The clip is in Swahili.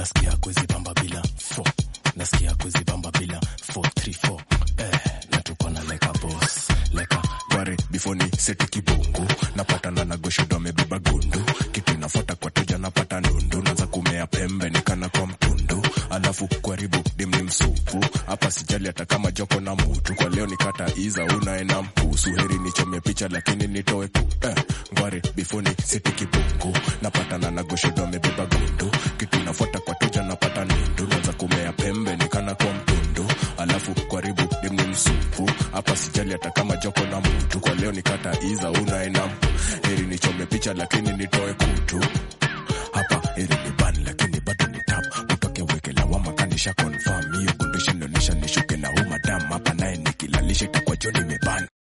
nasikia kuzibamba bila fo nasikia kuzibamba bila 434 eh, na tuko na like a boss like a Ware before ni seti kibungu napatana na goshodo amebeba gundu kitu inafuata kwa teja napata ndundu naanza kumea pembe nikana kwa mtundu alafu kwaribu dim ni msupu hapa sijali hata kama joko na mutu kwa leo nikata iza unaena mpusu heri nichome picha lakini nitoe ku eh, ngware before ni seti kibungu napatana na goshodo amebeba gundu kitu inafuata kwa teja napata ndundu naanza kumea pembe nikana kwa mtundu alafu kwaribu dim ni msupu hapa sijali hata kama joko na mtu kwa leo nikata iza unaena heri nichome picha lakini nitoe kutu hapa heri ni ban lakini bado ni tap utoke weke lawama kanisha confirm hiyo condition inaonyesha nishuke na huu madam hapa naye nikilalisha itakuwa joni